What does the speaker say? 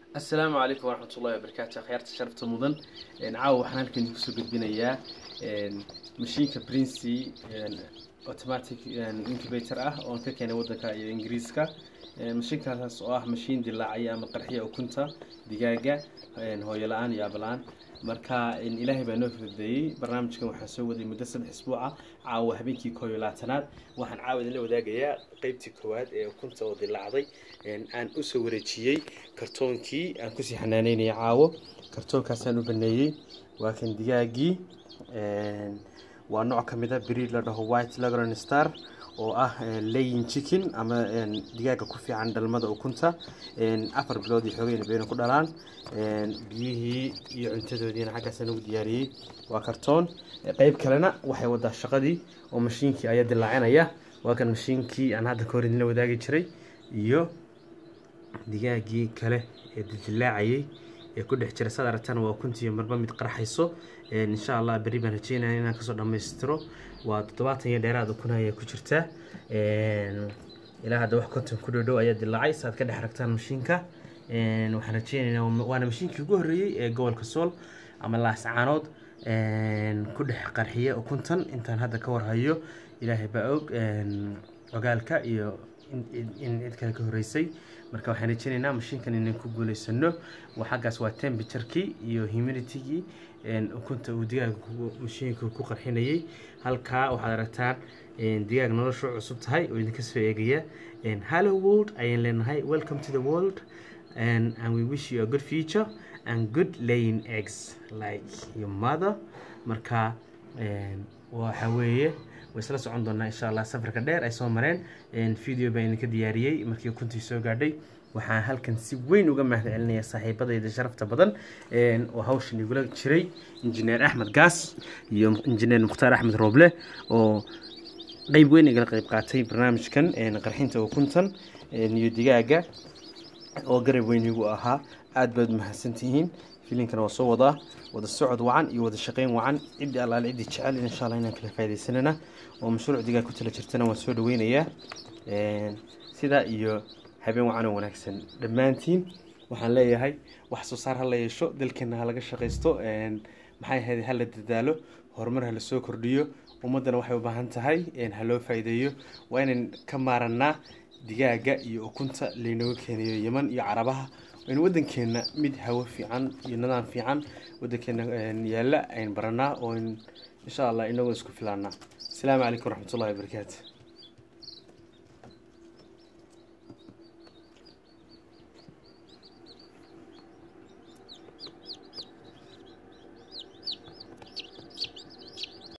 asalaamu calaykum waraxmat ullahi wabarakaatu akhyaarta sharafta mudan caawa waxaan halkan idinku soo gudbinayaa mashiinka princy automatic incubator ah oon ka keenay waddanka iyo ingiriiska mashiinkaas oo ah mashiin dilaacaya ama qarxiya ukunta digaaga hooyo la-aan iyo aaba-la-aan marka ilaahay baa noo fududeeyey barnaamijkan waxaan soo waday muddo saddex isbuuca caawa habeenkii koob iyo labaatanaad waxaan caawa idinla wadaagayaa qeybtii koowaad ee ukunta oo dilaacday aan usoo wareejiyey kartoonkii aan kusii xanaaneynaya caawo kartoonkaasaan u baneeyey waa kan digaagii waa nooc ka mid a breed la dhaho white lagron star oo ah layin chicken ama digaaga ku fiican dhalmada ukunta afar bilood iyo xoogayna bayna ku dhalaan biyihii iyo cuntadoodiina xaggaasaan ugu diyaariyey waa kartoon qeyb kalena waxay wadaa shaqadii oo mashiinkii ayaa dilaacinaya waa kan mashiinkii aan hadda ka hor idinla wadaagi jiray iyo digaagii kale ee dilaacayay ee ku dhex jira sad aragtana waa ukuntiiyo marba mid qarxayso insha allah berri baan rajeynaya inaan kasoo dhammaystiro waa toddobaatan iyo dheeraad ukun ayaa ku jirta ilaa hadda wax konton ku dhow dhow ayaa dilaacay saaad ka dhex aragtaan mashiinka waxaan rajeynaynaa waana mashiinkii ugu horreeyey ee gobolka sool ama laascaanood ku dhex qarxiya ukuntan intaan hadda ka warhayo ilaahay baa og ogaalka iyo in cid kale ka horreysay marka waxaan rajeynaynaa mashiinkan inaan ku guuleysano xaggaas waa temperaturkii iyo humiditygii ukunta uu digaaga mashiinka ku qarxinayay halkaa waxaad aragtaan digaag noloshu cusub tahay oo idinka soo eegaya hello world ayaan leenahay welcome to the world and, and we wish you a good future and good laying eggs like your mother marka waxa weeye way isla socon doonaa insha allah safarka dheer ay soo mareen video baan idinka diyaariyey markii ukuntii soo gaadhay waxaan halkan si weyn uga mahad celinaya saaxiibadayda sharafta badan oo hawshan igula jiray injineer axmed gaas iyo injineer mukhtaar axmed rooble oo qeyb weyn igala qeyb qaatay barnaamijkan qarxinta ukuntan iyo digaaga oo garab weyn igu ahaa aad baad mahadsantihiin filinkana waa soo wadaa wada socod wacan iyo wada shaqeyn wacan ciddi allaale ciddii jecel insha allah inaan kala faa'idaysanana oo mashruuc digaag ku tala jirtana waan soo dhaweynayaa sidaa iyo habeen wacan oo wanaagsan dhammaantiin waxaan leeyahay wax soo saar ha la yeesho dalkeena ha laga shaqaysto maxay ahayd ha la dadaalo horumar ha la soo kordhiyo ummaddana waxay u baahan tahay ha loo faa'iideeyo waa inaan ka maarannaa digaaga iyo ukunta laynooga keenayo yeman iyo carabaha in waddankeena mid hawo fiican iyo nidaam fiican waddankeena yaalla ayn baranaa oo insha allah inagoo isku filaanaa asalaamu calaykum waraxmatullahi wabarakaatu